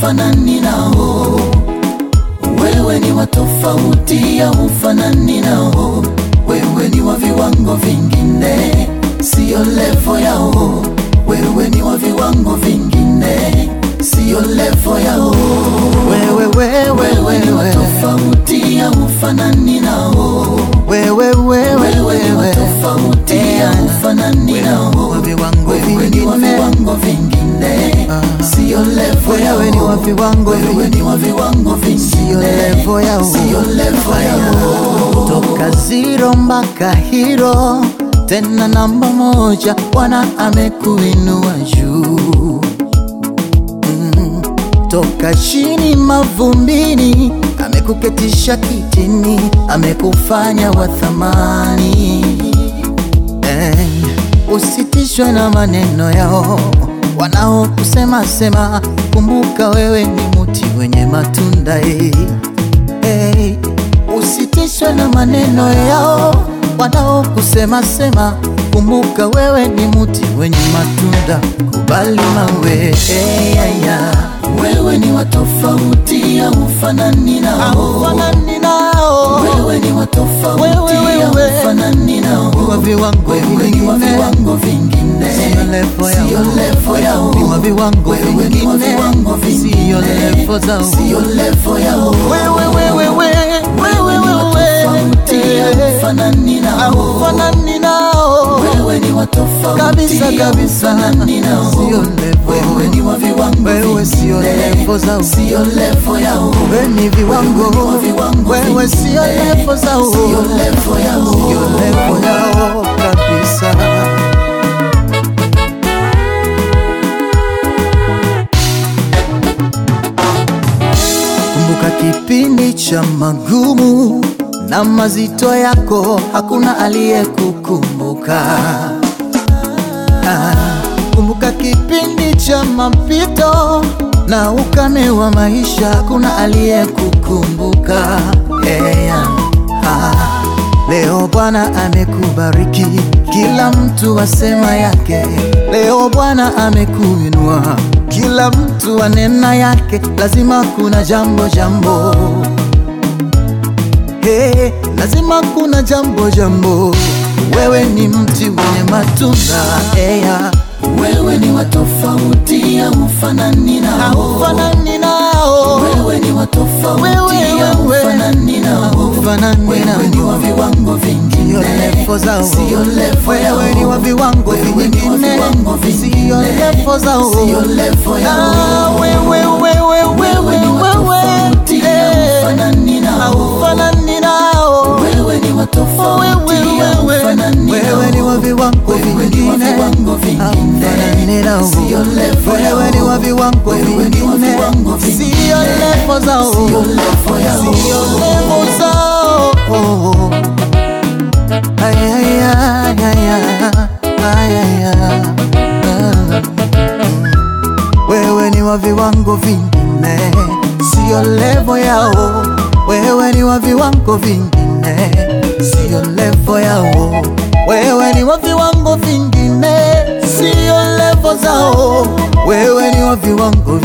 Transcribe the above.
ufanani nao. Wewe ni wa tofauti ya ufanani nao. Wewe ni wa viwango vingine, siyo levo yao. Wewe ni wa viwango vingine, siyo levo yao. wewe wewe Wewe ni wa wewe tofauti ya ufanani nao. wewe wewe Wewe ni wa tofauti ya ufanani nao. wa viwango Wewe ni wa vingine viwango vingine, siyo levo yao. wewe ni wa viwango Wewe ni wa viwango Siyo vingine, levo yao. siyo levo yao. toka zero mpaka hiro tena namba moja bwana amekuinua juu mm. toka chini mavumbini amekuketisha kitini amekufanya wa thamani eh, usitishwe na maneno yao wanaokusema sema kumbuka wewe ni muti wenye matunda eh. Hey, usitishwe na maneno yao wanaokusema sema, kumbuka wewe ni muti wenye matunda, kubali mawe hey, yeah, yeah. Wewe ni wa tofauti ya ufanani nao. Haufanani nao Wewe ni wa tofauti Wewe, ya wewe. ufanani nao. wa viwango Wewe ni wa vingine, viwango vingine, Siyo levo yao. siyo levo yao. ni wa viwango Wewe ni wa vingine, viwango vingine, siyo levo zao. siyo levo yao. Wewe wewe wewe wewe Tofauti ya wewe ufanani nao. haufanani nao Wewe ni wa tofauti kabisa ya kabisa, ufanani nao. sio levo Wewe ni wa viwango Wewe sio vingine, levo zao. Sio levo yao. wewe ni viwango, Wewe ni wa viwango wewe sio vingine, levo zao, Sio levo yao. sio levo yao kabisa. Kumbuka kipindi cha magumu na mazito yako, hakuna aliyekukumbuka. Ah, Kumbuka kipindi cha mapito na ukame wa maisha, hakuna aliyekukumbuka. Yeah. Ah, Leo Bwana amekubariki, kila mtu asema yake. Leo Bwana amekuinua, kila mtu anena yake. Lazima kuna jambo jambo, hey, lazima kuna jambo jambo. Wewe ni mti wenye matunda yeah. Wewe ni wa tofauti ya ufanani nao. haufanani nao, Wewe ni wa tofauti Wewe, ya wewe. ufanani nao. haufanani Wewe ni wa nao. viwango Sio vingine, levo zao, sio levo yao. wewe ni wa viwango Wewe ni wa vingine, viwango sio vingine, levo zao, sio levo Ah, yao. wewe wewe Wewe ni wa tofauti ya wewe ufanani nao. haufanani nao, Wewe ni wa tofauti ya ufanani wewe ni wa nao. viwango Wewe ni wa vingine, viwango vingine, haufanani nao, sio levo yao. wewe ni wa viwango Wewe ni wa vingine, viwango sio vingine, levo zao, sio levo yao. sio levo zao. Ay, ay, ay, ay, ay, ay, ay. Ah. Wewe ni wa viwango vingine, sio levo yao. Wewe ni wa viwango vingine, sio levo yao. Wewe ni wa viwango vingine, sio levo zao. Wewe ni wa viwango